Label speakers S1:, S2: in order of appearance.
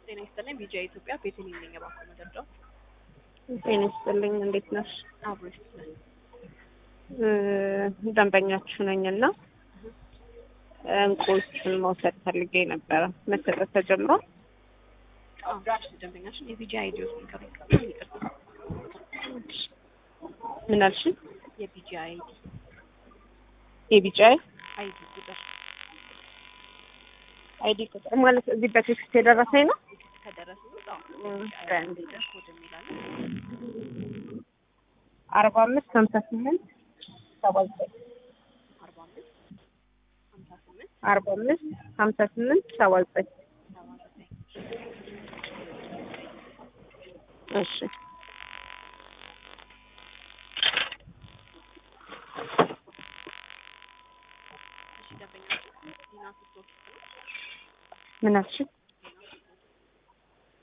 S1: ጤና ይስጥልኝ። ቢጂአይ ኢትዮጵያ ቤተልሔም ነኝ። እባክዎ መደርደው
S2: ጤና ይስጥልኝ። እንዴት ነሽ?
S1: አብሮ ይስጥልኝ።
S2: እ ደንበኛችሁ ነኝና እንቁዎቹን መውሰድ ፈልጌ ነበረ። መሰጠት ተጀምሯል?
S1: አዎ ደንበኛችን የቢጂአይ አይዲዎስ ንገሩኝ። ይቅርታ
S2: ምን አልሽኝ?
S1: የቢጂአይ አይዲ
S2: የቢጫዬ
S1: አይዲ ቁጥር
S2: አይዲ ቁጥር ማለት እዚህ በቴክስት የደረሰኝ ነው።
S1: ከደረሱ
S2: በአንድ
S1: ኮድ የሚላለ
S2: አርባ አምስት ሀምሳ ስምንት ሰባ ዘጠኝ
S1: አርባ አምስት ሀምሳ ስምንት
S2: አርባ አምስት ሀምሳ ስምንት ሰባ ዘጠኝ
S1: ሰባ ዘጠኝ
S2: እሺ
S1: እሺ ደንበኛችን ዲና ስቶር ነው።
S2: ምን አልሽኝ?